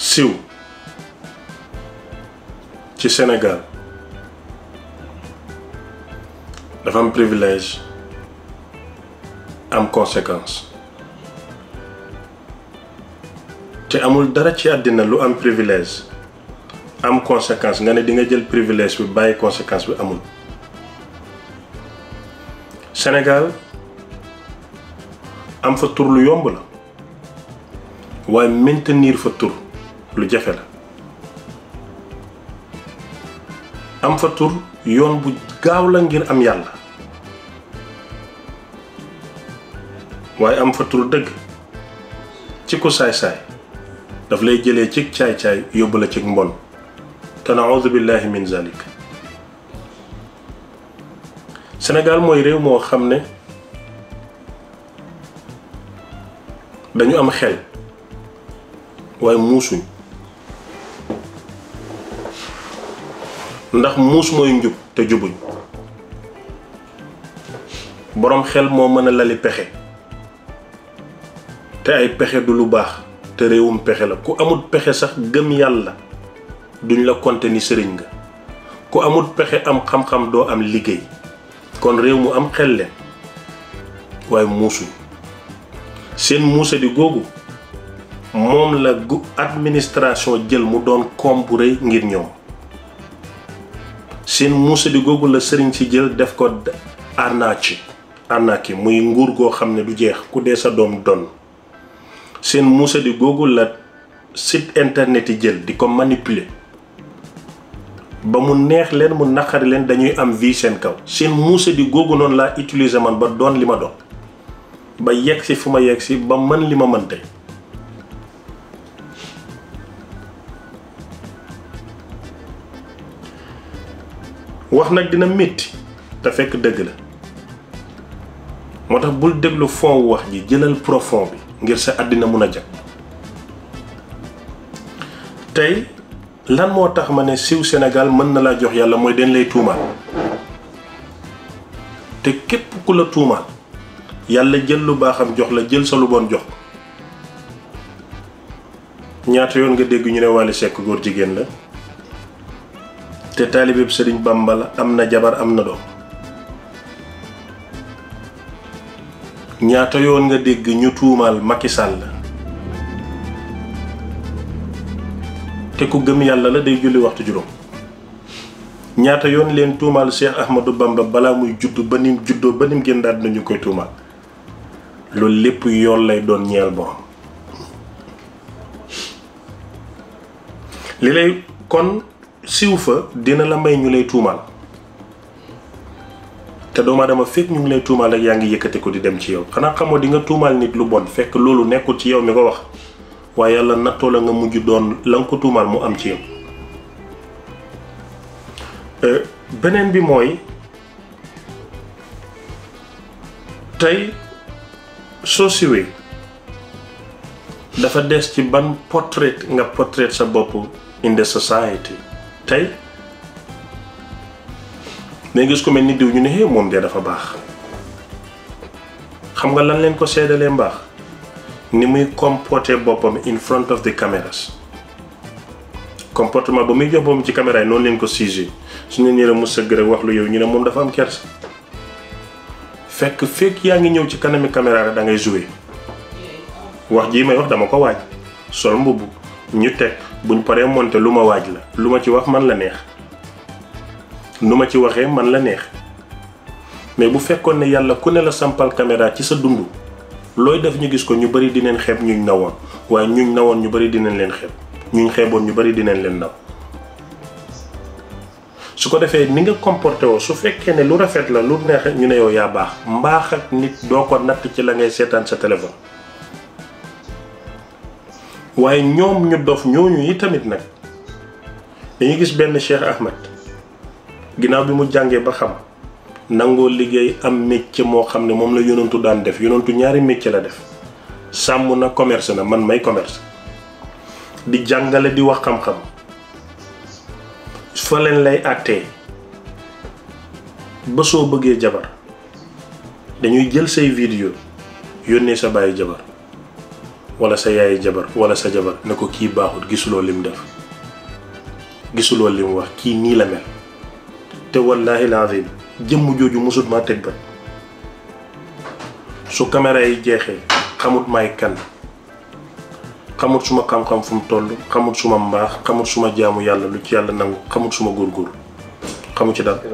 siw ci Sénégal dafa am privilège am conséquence te amul dara ci àddina lu am privilège am conséquence nga ne di nga jël privilège bi bàyyi conséquence bi amul Sénégal am fa tur lu yomb la waaye maintenir fa tur lu jafe la am fa tur yoon bu gaaw la ngir am yàlla waaye am fa tur dëgg ci ku saay-saay daf lay jëlee ci caay-caay yóbbu la ci mbon te naaudu billahi min zalik Sénégal mooy réew moo xam ne dañu am xel waaye muusuñ ndax muus mooy njub te jubuñ boroom xel moo mën a lali pexe te ay pexe du lu baax te réewum pexe la ku amul pexe sax gëm yàlla duñ la konte ni sëriñ nga ku amul pexe am xam-xam doo am liggéey kon réew mu am xel leen waaye muusuñ seen muusa di googu moom la gu administration jël mu doon koom bu rëy ngir ñoom seen muusa di googu la sëriñ si jël def ko arnaci arnaque muy nguur goo xam ne du jeex ku dee sa doom donn seen muusa di googu la site internet yi jël di ko manipuler ba mu neex leen mu naqari leen dañuy am vie seen kaw seen muusa di googu noonu laa utiliser man ba doon li ma doon ba yegg si fu ma yegg si ba mën li ma mën tey wax nag dina métti te fekk dëgg la moo tax bul déglu fond wax ji jëlal profond bi ngir sa àddina mun a jag tey lan moo tax ma ne siw Sénégal mën na laa jox yàlla mooy dañ lay tuumaal te képp ku la tuumaal yàlla jël lu baaxam jox la jël sa lu bon jox ko ñaata yoon nga dégg ñu ne Wally Seck góor jigéen la te taalibeeb Sëriñ Bàmba la am na jabar am na doom ñaata yoon nga dégg ñu tuumaal Macky Sall la te ku gëm yàlla la day julli waxtu juróom ñaata yoon leen tuumaal Cheikh Ahmadou Bamba balaa muy judd ba nim juddoo ba nim génn daal ñu koy tuumaal loolu lépp yoon lay doon ñeel borom li lay kon siw fa dina la may ñu lay tuumaal te doomu aadama fekk ñu ngi lay tuumaal rek yaa ngi yëkkati ko di dem ci yow xanaa xamoo di nga tuumaal nit lu bon fekk loolu nekkul ci yow mi ko wax waaye yàlla nattoo la nga mujj doon la nga ko tuumaal mu am ci yow beneen bi mooy tey soo siwee dafa des ci ban portrait nga portrait sa bopp in the society tey mais gis ko mel ni diw ñu ne hé moom de dafa baax xam nga lan leen ko seddalee mbaax ni muy comporter boppam in front of the cameras comportement ba muy jox boppam ci caméra yi noonu leen ko siégé su ñu nee mu sëgg rek wax lu yow ñu ne moom dafa am kersa fekk fekk yaa ngi ñëw ci kanami caméra rek da ngay jouer wax jii may wax dama ko waaj sol mbubb ñu teg buñ paree monté lu ma waaj la lu ma ci wax man la neex nu ma ci waxee man la neex mais bu fekkoon ne yàlla ku ne la sampal caméra ci sa dund looy def ñu gis ko ñu bari dinañ xeeb ñuñ nawoon waaye ñuñ nawoon ñu bari dinañ leen xeeb ñuñ xeeboon ñu bari dinañ leen naw su ko defee ni nga comporté woo su fekkee ne lu rafet la lu neex ñu ne yow yaa baax mbaax ak nit doo ko natt ci la ngay seetaan sa téléphone waaye ñoom ñu dof ñooñu yi tamit nag dañuy gis benn Cheikh Ahmed ginnaaw bi mu jàngee ba xam nangoo liggéey am métier moo xam ne moom la yonantu daan def yonantu ñaari métier la def sàmm na commerce na man may commerce di jàngale di wax xam-xam fa leen lay àttee ba soo bëggee jabar dañuy jël say vidéo yónnee sa bàyyi jabar wala sa yaayi jabar wala sa jabar ne ko kii baaxut gisuloo lim def gisuloo lim wax kii nii la mel te wallahi lazim jëmm jooju musut maa teg ba su caméra yi jeexee xamut may kan xamut suma xam-xam fu mu toll xamut suma mbaax xamut suma jaamu yàlla lu ci yàlla nangu xamut suma góorgóorlu xamu ci dara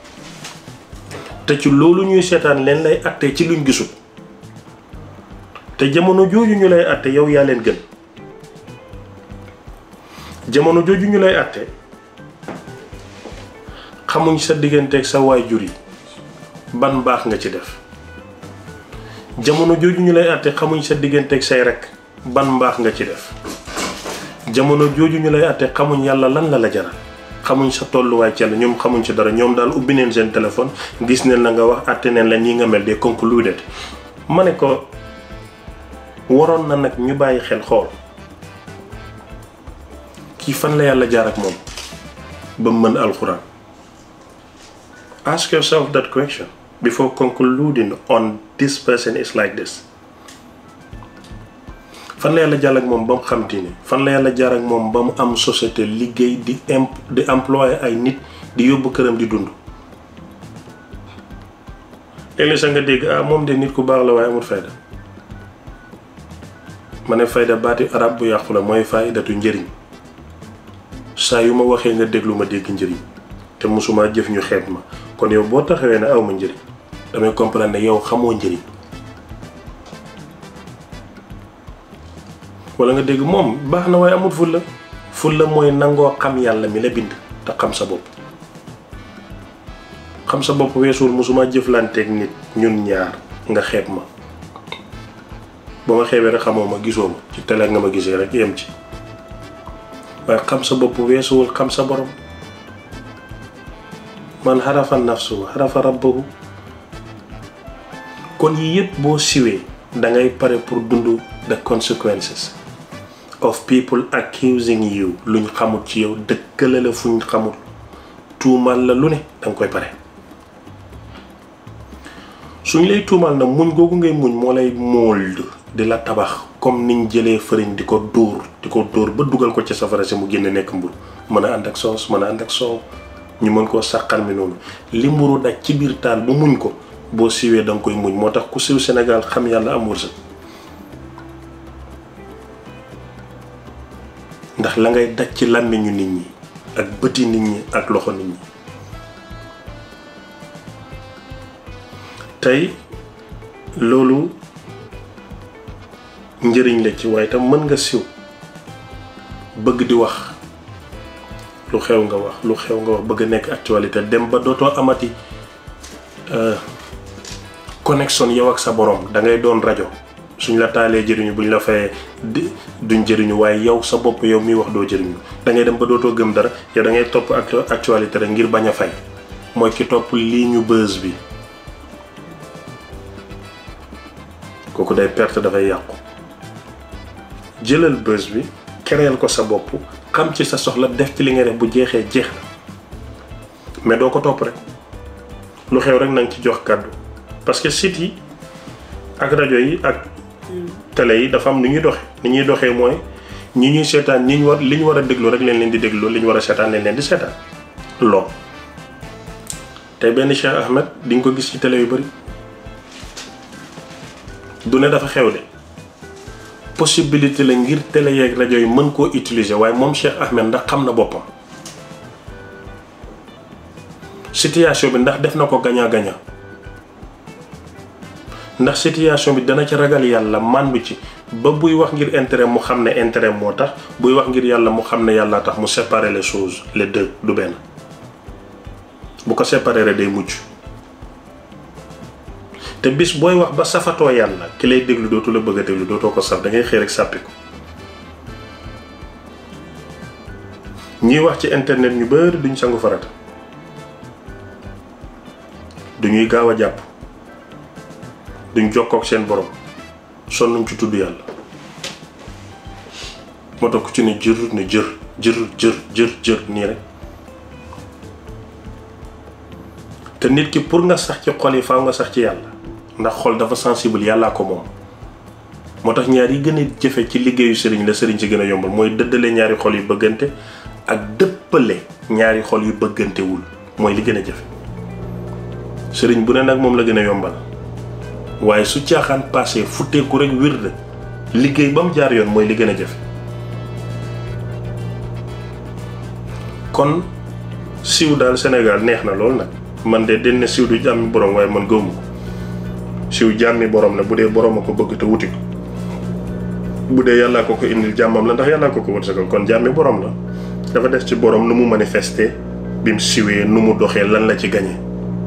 te ci loolu ñuy seetaan leen lay attee ci luñ gisul te jamono jooju ñu lay atte yow yaa leen gën jamono jooju ñu lay atte xamuñ sa digganteeg sa waajur yi ban baax nga ci def jamono jooju ñu lay àtte xamuñ sa digganteeg say rek ban mbaax nga ci def jamono jooju ñu lay àtte xamuñ yàlla lan la la jaral xamuñ sa tolluwaay ci yàlla ñoom xamuñ ci dara ñoom daal ubbi neen seen téléphone gis neen la nga wax àtte neen la ñii nga mel de concluded ma ne ko waroon na nag ñu bàyyi xel xool kii fan la yàlla jaar ak moom ba mu mën alxuraan ask yourself that question before concluding on this person is like this fan la yàlla jaar ak moom ba mu xam diine fan la yàlla jaar ak moom ba mu am société liggéey di imp di employé ay nit di yóbbu këram di dund léeg-léeg sax nga dégg ah moom de nit ku baax la waaye amul fayda ma ne fayda baati arab bu yàqu la mooy faydatu njëriñ saa yu ma waxee nga déglu ma dégg njëriñ te mosuma jëf ñu xeeb ma kon yow boo taxawee ne aw ma njëriñ damay comprendre ne yow xamoo njëriñ wala nga dégg moom baax na waaye amul fulla fulla mooy nangoo xam yàlla mi la bind te xam sa bopp xam sa bopp weesuwul mosuma jëflanteeg nit ñun ñaar nga xeeb ma ba ma xeebee rek xamoo ma gisoo ma ci télé nga ma gisee rek yem ci waaye xam sa bopp weesuwul xam sa borom man xarafa nafsu xarafa rabbahu kon yii yëpp boo siwee da ngay pare pour dund the consequences of people accusing you luñ xamut ci yow dëkkale la fuñ xamut tuumal la lu ne danga koy pare suñ lay tuumal na muñ googu ngay muñ moo lay mold di la tabax comme niñ jëlee fëriñ di ko dóor di ko dóor ba dugal ko ci safara si mu génne nekk mbur mën a ànd ak soos mën a ànd ak soow ñu mën koo sàqal mi noonu li mburu daj ci biir taal ba muñ ko boo siwee da nga koy muñ moo tax ku siw Sénégal xam yàlla am wërsëg ndax la ngay daj ci làmmiñu nit ñi ak bëti nit ñi ak loxo nit ñi tey loolu njëriñ la ci waaye tam mën nga siw bëgg di wax lu xew nga wax lu xew nga wax bëgg a nekk actualité dem ba dootoo amati connexion yow ak sa borom da ngay doon rajo suñ la taalee jëriñu buñ la fayee duñ jëriñu waaye yow sa bopp yow miy wax doo jëriñu da ngay dem ba dootoo gëm dara yow da ngay topp actualité rek ngir bañ a fay mooy ki topp lii ñu bës bi kooku day perte dafay yàqu jëlal bës bi kereel ko sa bopp xam ci sa soxla def ci li nga def bu jeexee jeex na mais doo ko topp rek lu xew rek na nga ci jox kàddu parce que site yi ak rajo yi ak télé yi dafa am nu ñuy doxe ni ñuy doxee mooy ñi ñuy seetaan ñi ñu war li ñu war a déglu rek leen leen di déglu li ñu war a seetaan leen leen di seetaan lool tey benn Cheikh Ahmed di nga ko gis ci télé yu bari du ne dafa xew de possibilité la ngir télé yeeg rajo yi mën koo utiliser waaye moom Cheikh Ahmed ndax xam na boppam situation bi ndax def na ko gagnant gagnant ndax situation bi dana ci ragal yàlla màndu ci ba buy wax ngir intérêt mu xam ne intérêt moo tax buy wax ngir yàlla mu xam ne yàlla tax mu séparer les choses les deux du benn bu ko séparer rek day mujj te bis booy wax ba safatoo yàlla ki lay déglu dootu la bëgg a déglu dootoo ko saf da ngay xëy rek sàppi ko ñuy wax ci internet ñu bari duñ sangu farata duñuy gaaw a jàpp duñ jokkook seen borom sonnuñ ci tudd yàlla moo tax ku ci ne jër ne jër jër jër jër jër nii rek te nit ki pour nga sax ci xol yi faaw nga sax ci yàlla ndax xol dafa sensible yàllaa ko moom moo tax ñaar yi gën a jëfe ci liggéeyu sëriñ la sëriñ si gën a yombal mooy dëddale ñaari xol yu bëggante ak dëppale ñaari xol yu bëggantewul mooy li gën a jafe sëriñ bu ne nag moom la gën a yombal waaye su caaxaan passé futteeku rek wird liggéey ba mu jaar yoon mooy li gën a jafe kon siiw daal Sénégal neex na lool nag man de den ne siiw du jàmmi borom waaye man gëwmu ko siiw jàmmi borom la bu dee borom a ko bëgg te wuti ko bu dee yàllaa ko ko indil jàmmam la ndax yàllaa ko ko wërsëgal kon jàmmi borom la dafa des ci borom nu mu manifester bi mu siwee nu mu doxee lan la ci gañe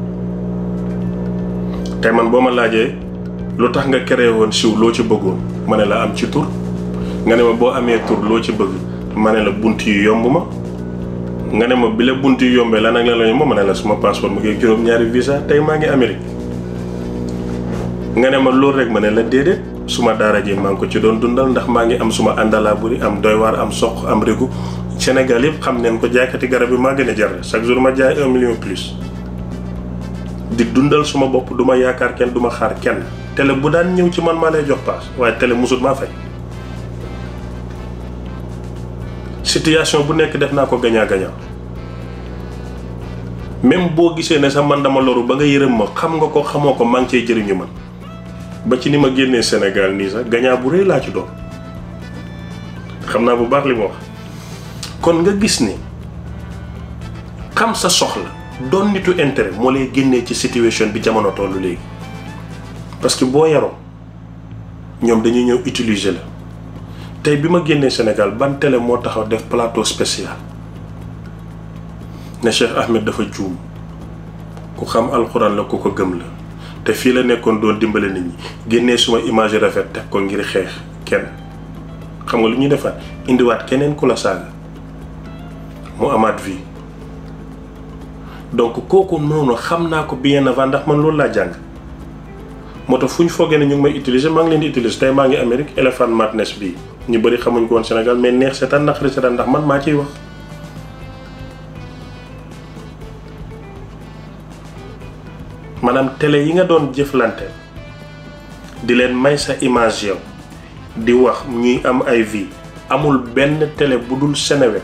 tey man boo ma laajee lu tax nga créé woon siw loo ci bëggoon ma ne la am ci tur nga ne ma boo amee tur loo ci bëgg ma ne la bunt yi yomb ma nga ne ma bi la bunt yi yombee lan ak lan la ñu ma ne la suma passeport mu ngi juróom-ñaari visa tey maa ngi Amérique nga ne ma loolu rek ma ne la déedéet suma daara ji maa ngi ko ci doon dundal ndax maa ngi am suma àndalaa buri am doy waar am soq am régu Sénégal yëpp xam neen ko jaaykati garab yi maa gën a jar chaque jour ma jaay un million plus di dundal suma bopp du ma yaakaar kenn du ma xaar kenn télé bu daan ñëw ci man maa lay jox paas waaye télé musut maa fay situation bu nekk def naa ko gañaa gañaa même boo gisee ne sax man dama loru ba nga yërëm ma xam nga ko xamoo ko maa ngi cay jëriñu man ba ci ni ma génnee Sénégal nii sax gañaa bu rëy laa ci doon xam naa bu baax li ma wax kon nga gis ni xam sa soxla doon nitu intérêt moo lay génnee ci situation bi jamono tollu léegi parce que boo yaroo ñoom dañuy ñëw utiliser la tey bi ma génnee Sénégal ban télé moo taxaw def plateau spécial ne Cheikh Ahmed dafa juum ku xam alxuraan la ku ko gëm la te fii la nekkoon doon dimbale nit ñi génnee suma image rafet teg ko ngir xeex kenn xam nga lu ñuy defaat indiwaat keneen ku la saaga mu amaat vie donc kooku noonu xam naa ko bien avant ndax man loolu laa jàng moo tax fu ñu foogee ne ñu ngi may utiliser maa ngi leen di utiliser tey maa ngi Amérique Elephant Madness bii ñu bëri xamuñ ko woon Sénégal mais neex seetaan naqari seetaan ndax man maa ciy wax. maanaam télé yi nga doon jëflante di leen may sa image yow di wax ñuy am ay vie amul benn télé bu dul Seneweb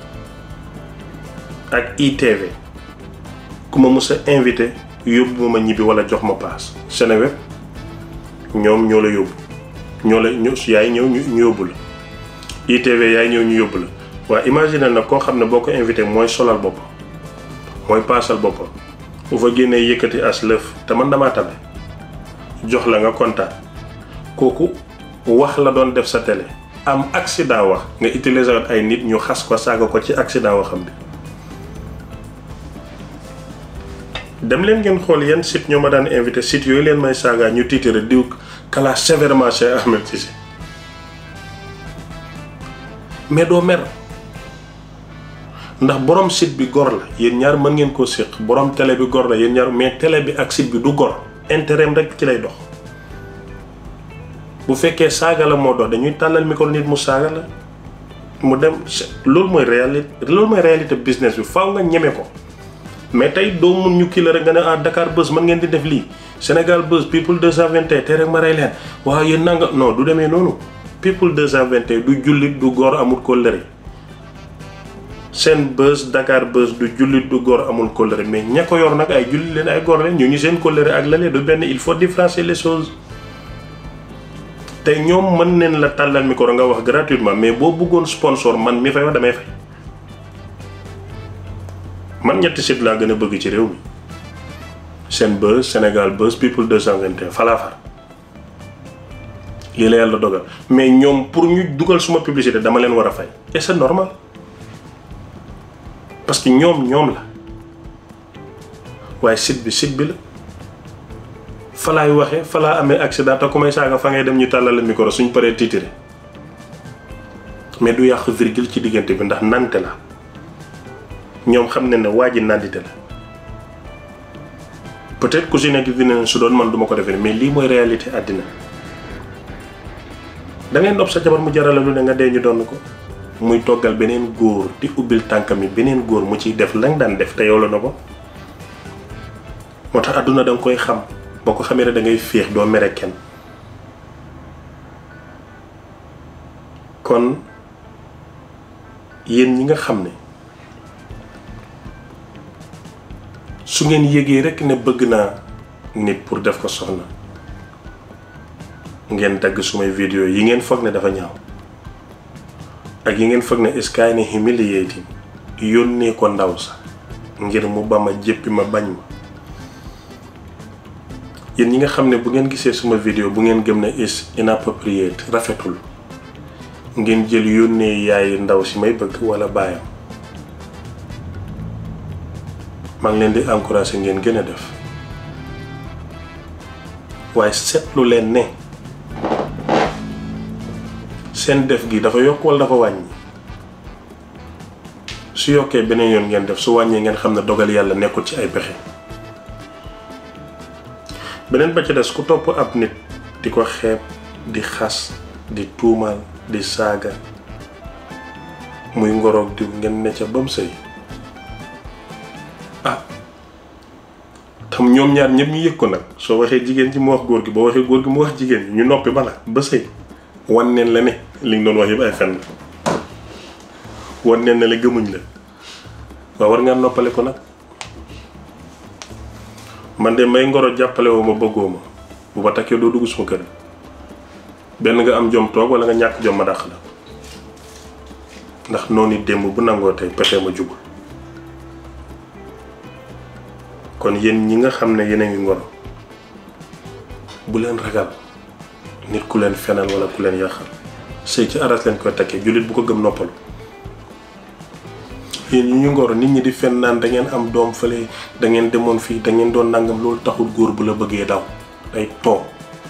ak ITV ku ma mës a invité yóbbu ma ñibbi wala jox ma paas Seneweb ñoom ñoo la yóbbu ñoo la ñu yaay ñëw ñu yóbbu la ITV yaay ñëw ñu yóbbu la waaye imagine nag koo xam ne boo ko invité mooy solal boppam mooy paasal boppam bu fa génnee yëkkati as lëf te man damaa tabe jox la nga kontaan kooku wax la doon def sa télé am accident wax nga utiliser woon ay nit ñu xas ko saaga ko ci accident waxam bi dem leen ngeen xool yan site ñoo ma daan invité site yooyu leen may saaga ñu tiitare diw kala sévèrement Cheikh Ahmed Cissé mais doo mer ndax borom site bi gor la yéen ñaar mën ngeen koo séq borom télé bi gor la yéen ñaar mais télé bi ak site bi du gor intérêt rek ci lay dox bu fekkee saaga la moo dox dañuy tàllal micro nit mu saaga la mu dem loolu mooy réalité loolu mooy réalité business bi faaw nga ñeme ko mais tey doo mun ñu kii la rek nga ne ah Dakar Buzz mën ngeen di def lii Sénégal Buzz people 221 te rek ma rey leen waaw yéen nanga non du demee noonu people 221 du jullit du góor amul kóllëre seen Buzz Dakar Buzz du jullit du góor amul kóllëre mais ña ko yor nag ay jullit leen ay góor leen ñu ñu seen kóllëre ak lalee du benn il faut différencier les choses te ñoom mën neen la tàllal micro nga wax gratuitement mais boo bëggoon sponsor man mi fay wax damay fay man ñetti site laa gën a bëgg ci réew mi seen Buzz Sénégal Buzz people 221 falaa far lii la yàlla dogal mais ñoom pour ñu dugal suma publicité dama leen war a fay et c'est normal parce que ñoom ñoom la waaye site bi site bi la fa laay waxee fa laa amee accident te ku may saaga fa ngay dem ñu tàllal la micro suñ paree tiitire mais du yàq virgule ci diggante bi ndax nante la ñoom xam ne ne waa ji nandite la peut-être ku si nekk dina su doon man duma ko defee mais lii mooy réalité àddina da ngay nopp sa jabar mu jarala lu ne nga dee ñu doon ko muy toggal beneen góor di ubbil tànkam yi beneen góor mu ciy def lañ daan def te yow la na ko moo tax àdduna da nga koy xam boo ko xamee ne da ngay féex doo mere kenn kon yéen ñi nga xam ne su ngeen yégee rekk ne bëgg naa nit pour def ko soxna ngeen dagg sumay vidéo yi ngeen foog ne dafa ñaaw ak yi ngeen foog ne is kind of humiliating yónnee ko ndaw sax ngir mu ba ma jéppi ma bañ ma yéen ñi nga xam ne bu ngeen gisee suma vidéo bu ngeen gëm ne is inappropriate rafetul ngeen jël yónnee yaay ndaw si may bëgg walla baayam maa ngi leen di encourager ngeen gën a def waaye seetlu leen ne seen def gi dafa yokk walla dafa wàññi su yokkee beneen yoon ngeen def su wàññee ngeen xam ne dogal yàlla nekkul ci ay pexe beneen ba ci des ku topp ab nit di ko xeeb di xas di tuumaal di saaga muy ngoroog diw ngeen ne ca bam sëy ah tam ñoom ñaar ñëpp ñu yëg ko nag soo waxee jigéen ji mu wax góor gi boo waxee góor gi mu wax jigéen ji ñu noppi bala ba sëy wan neen la ne li nga doon wax yëpp ay fen la wan neen na la gëmuñ la waaw war nga noppale ko nag man de may ngoro jàppale woo ma bëggoo ma bu ma takkee doo dugg suma kër benn nga am jom toog wala nga ñàkk jom ma dàq la ndax noonu démb bu nangoo tey pexe ma jugul kon yéen ñi nga xam ne yéen a ngi ngoro bu leen ragal nit ku leen fenal wala ku leen yàqal sëy ci aras leen koy takkee jullit bu ko gëm noppalu yéen ñi ñu ngoro nit ñi di fen naan da ngeen am doom fële da ngeen demoon fii da ngeen doon nangam loolu taxul góor bu la bëggee daw day toog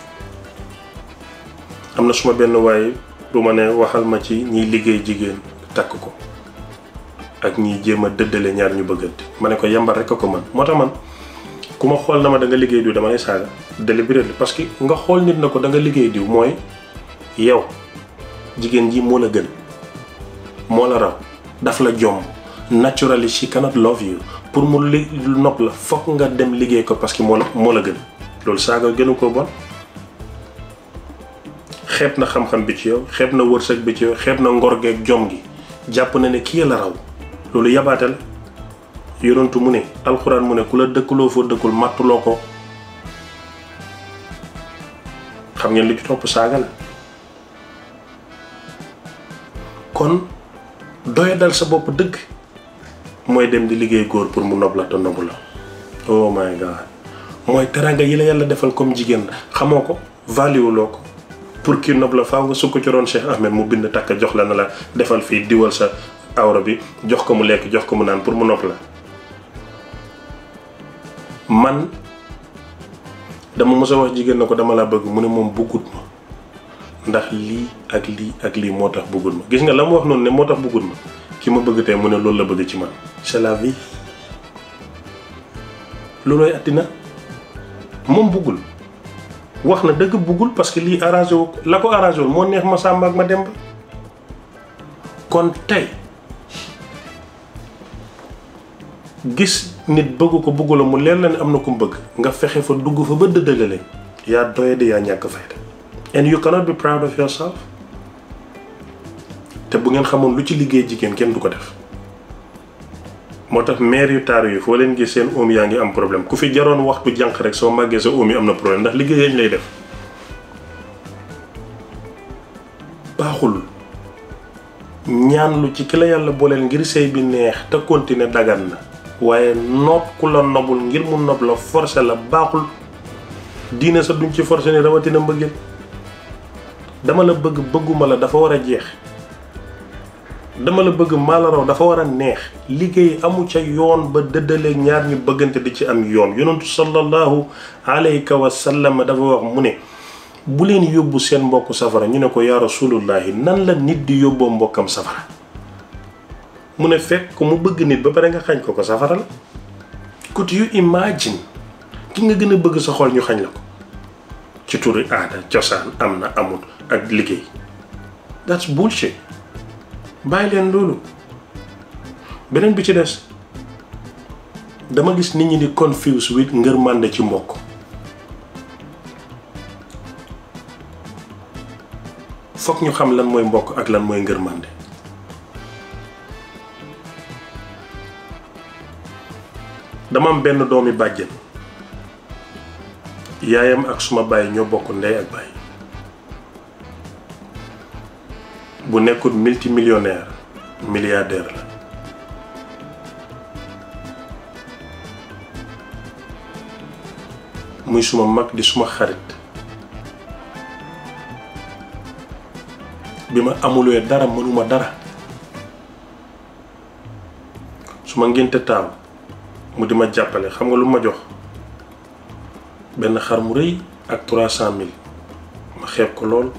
am na suma benn waaye du ma ne waxal ma ci ñiy liggéey jigéen takk ko ak ñiy jéem a dëddale ñaar ñu bëggante ma ne ko yambar rek a ko man moo tax man ku ma xool na ma da nga liggéey diw dama lay saaga délibéré parce que nga xool nit na ko da nga liggéey diw mooy yow jigéen ji moo la gën moo la raw daf la jomb naturally she cannot love you pour mu li nopp la fokk nga dem liggéey ko parce que moo la moo la gën loolu saaga gënu ko bon xeeb na xam-xam bi ci yow xeeb na wërsëg bi ci yow xeeb na ngor geeg jom gi jàpp na ne kii la raw loolu yabaate la yonentu mu ne alxuraan mu ne ku la dëkkuloo foo dëkkul màttuloo ko xam ngeen li ci topp saaga la kon doya dal sa bopp dëgg mooy dem di liggéey góor pour mu nob la te nobu la oh my god mooy teranga yi la yàlla defal comme jigéen xamoo ko valueloo ko pour kii nob la faaw nga sukk ci roon Cheikh Ahmed mu bind takk jox la na la defal fii diwal sa awra bi jox ko mu lekk jox ko mu naan pour mu nopp la man dama mos a wax jigéen na ko dama la bëgg mu ne moom bëggut ma ndax lii ak lii ak lii moo tax bëggut ma gis nga la mu wax noonu ne moo tax bëggut ma ki ma bëgg tey mu ne loolu la bëgg ci man c'est la vie loolooy àddina moom bëggul wax na dëgg bëggul parce que lii arrangé wu la ko arrangé wul moo neex ma sàmba ak ma dem ba kon tey gis nit bëgg ko bëggu la mu leer la ne am na ku mu bëgg nga fexe fa dugg fa ba dëddale leen yaa doye di yaa ñàkk fayda and you cannot be proud of yourself te bu ngeen xamoon lu ci liggéey jigéen kenn du ko def moo tax maire yu taaru yi foo leen gis seen oom yaa ngi am problème ku fi jaroon waxtu jànq rek soo màggee sa oom yi am na problème ndax liggéey yañ lay def baaxul ñaan lu ci ki la yàlla booleel ngir sëy bi neex te continuer dagan na waaye nopp ku la nobul ngir mu nob la forcé la baaxul diine sa duñ ci forcé ni rawatina mbëggeel dama la bëgg bëgguma la dafa war a jeex dama la bëgg maa la raw dafa war a neex liggéey amu ca yoon ba dëddaleeg ñaar ñu bëggante di ci am yoon yonentu sallallahu alayka wa sallam dafa wax mu ne bu leen yóbbu seen mbokk safara ñu ne ko yaa rasulullahi nan la nit di yóbboo mbokkam safara mu ne fekk ko mu bëgg nit ba pare nga xañ ko ko safara la could you imagine ki nga gën a bëgg sa xol ñu xañ la ko ci turi aada cosaan am na amul ak liggéey that's bullshit bàyyi leen loolu beneen bi ci des dama gis nit ñi di confuse with ngërmande ci mbokk fokk ñu xam lan mooy mbokk ak lan mooy ngërmande dama am benn doomi bàjjen yaayam ak suma baay ñoo bokk ndey ak baay bu nekkul multimillionnaire milliardaire la muy suma mag di suma xarit bi ma amulee dara mënuma dara su ma ngénte taaw mu di ma jàppale xam nga lu ma jox benn xar mu rëy ak trois cent mille ma xeeb ko lool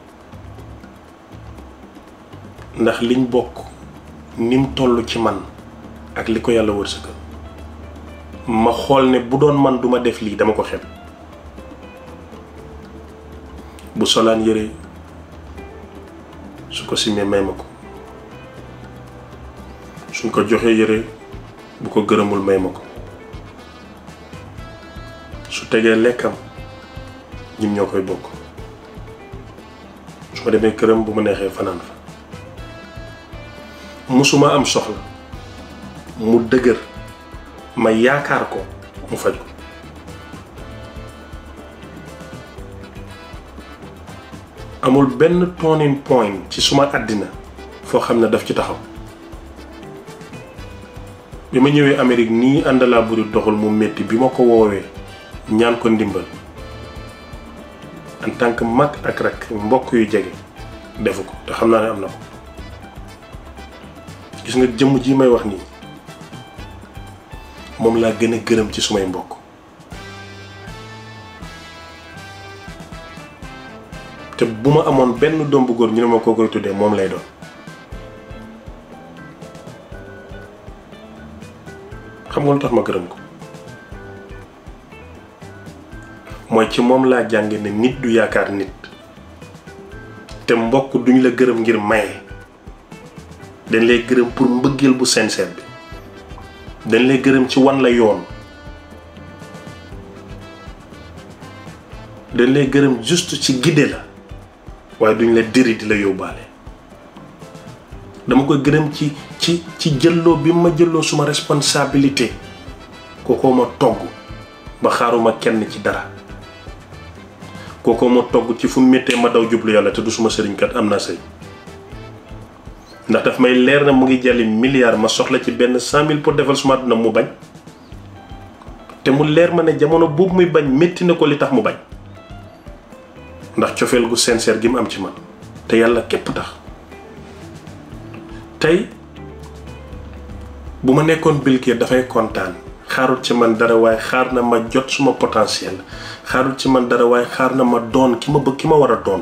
ndax liñ bokk ni mu toll ci man ak li ko yàlla wërsëgal ma xool ne bu doon man duma def lii dama ko xeeb bu solaan yëre su ko simee may ma ko suñ ko joxee yëre bu ko gërëmul may ma ko su tegee lekkam ñim ñoo koy bokk su ma demee këram bu ma neexee fanaan fa musuma am soxla mu dëgër ma yaakaar ko mu faj ko amul benn turning point ci suma àddina foo xam ne daf ci taxaw bi ma ñëwee Amérique nii àndalaa buri doxul mu metti bi ma ko woowee ñaan ko ndimbal en tant que mag ak rak mbokk yu jege defu ko te xam naa ne am na ko gis nga jëmm ji may wax nii moom laa gën a gërëm ci sumay mbokk te bu ma amoon benn doom bu góor ñu ne ma koo koy tuddee moom lay doon xam nga lu tax ma gërëm ko mooy ci moom laa jànge ne nit du yaakaar nit te mbokk duñ la gërëm ngir maye dañ lay gërëm pour mbëggeel bu sincère bi dañ lay gërëm ci wan la yoon dañ lay gërëm juste ci gidde la waaye duñ la diri di la yóbbaale dama koy gërëm ci ci ci jëlloo bi ma jëlloo suma responsabilité kookoo ma togg ba xaaruma kenn ci dara kookoo ma togg ci fu méttee ma daw jublu yàlla te du suma sëriñkat am naa sëy ndax daf may leer na mu ngi jàlli milliard ma soxla ci benn cent mille pour defal suma àdduna mu bañ te mu leer ma ne jamono boobu muy bañ métti na ko li tax mu bañ ndax cofeel gu sincère gi mu am ci man te yàlla képp tax tey bu ma nekkoon bilkiir dafay kontaan xaarul ci man dara waaye xaar na ma jot suma potentiel xaarul ci man dara waaye xaar na ma doon ki ma bëgg ki ma war a doon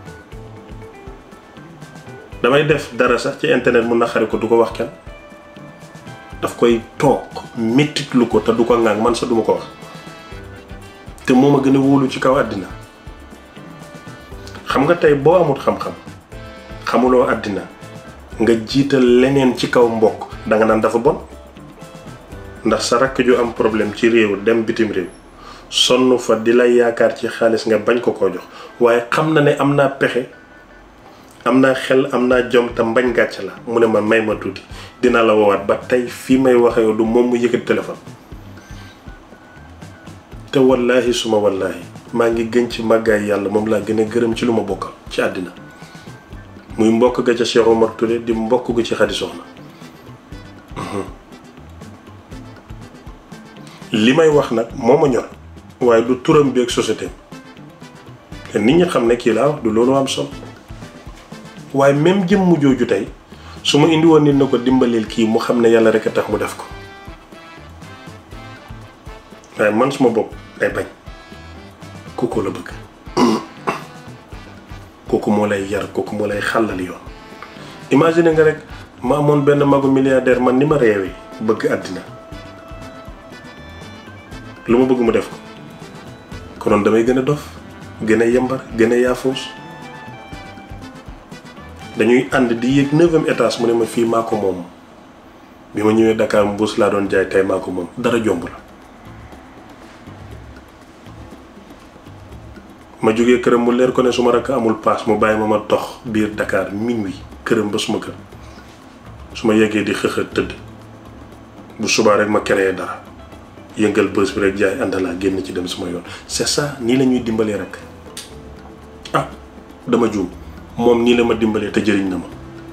damay def dara sax ci internet mun na xari ko du ko wax kenn daf koy toog mettitlu ko te du ko ŋàng man sax duma ko wax te moo ma gën a wóolu ci kaw àddina xam nga tey boo amut xam-xam xamuloo àddina nga jiital leneen ci kaw mbokk danga naan dafa bon ndax sa rakk ju am problème ci réew dem bitim réew sonn fa di lay yaakaar ci xaalis nga bañ ko koo jox waaye xam na ne am naa pexe am naa xel am naa jom te mbañ gàcce la mu ne ma may ma tuuti dina la woowaat ba tey fii may waxe yow du moom mu yëkkati téléphone te wallaahi suma wallaahi maa ngi gën ci màggaay yàlla moom laa gën a gërëm ci lu ma bokkal ci àddina muy mbokk ga ca Cheikh Omar Touré di mbokk gu ci Xadi Soxna li may wax nag moo ma ñor waaye du turam bi ak société te nit ñi xam ne kii laa wax du loolu am solo waaye même jëmm jooju tey su ma indi woon nit na ko dimbalil kii mu xam ne yàlla rek a tax mu def ko waaye man suma bopp day bañ kooku la bëgg kooku moo lay yar kooku moo lay xàllal yoon imagine nga rek ma amoon benn magu milliardaire man ni ma réewee bëgg àddina lu ma bëgg mu def ko konoon damay gën a dof gën a yembar gën a yaafuus dañuy ànd di yéeg neuvième étage mu ne ma fii maa ko moom bi ma ñëwee Dakar mbuus laa doon jaay tey maa ko moom dara jomb la ma jógee këram mu leer ko ne su ma rakk amul paas mu bàyyi ma ma dox biir Dakar minuit këram ba suma kër su ma yeggee di xëxët tëdd bu subaa rek ma créé dara yëngal bës bi rek jaay àndalaa génn ci dem suma yoon c'est ça nii la ñuy dimbalee rek ah dama juum moom nii la ma dimbalee te jëriñ na ma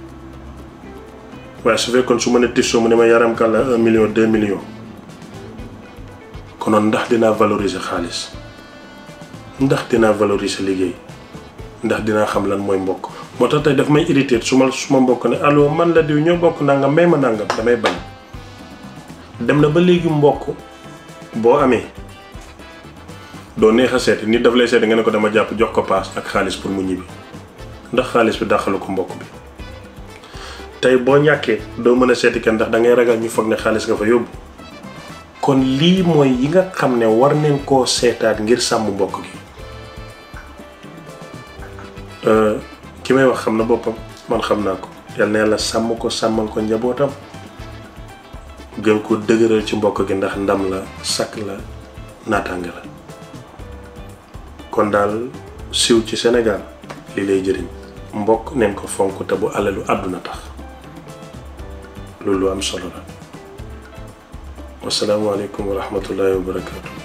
waaye su fekkoon su ma ne tissoo mu ne ma yaram kàlla un million deux millions konoon ndax dinaa valoriser xaalis ndax dinaa valoriser liggéey ndax dinaa xam lan mooy mbokk moo tax tey daf may irrité su ma su ma mbokk ne allo man la diw ñoo bokk nangam may ma nangam damay bañ dem na ba léegi mbokk boo amee doo neex a seeti nit daf lay seeti nga ne ko dama jàpp jox ko paas ak xaalis pour mu ñibbi ndax xaalis bi dàqalu ko mbokk bi tey boo ñàkkee doo mën a seeti kenn ndax da ngay ragal ñu foog ne xaalis nga fa yóbbu kon lii mooy yi nga xam ne war neen koo seetaat ngir sàmm mbokk gi ki may wax xam na boppam man xam naa ko yal na yàlla sàmm ko sàmmal ko njabootam gën ko dëgëral ci mbokk gi ndax ndam la sakk la naataange la kon daal siw ci Sénégal li lay jëriñ mbokk neen ko fonk te bu alalu àdduna tax loolu am solo la wasalaamaaleykum wa rahmatullahi wa barakaatu.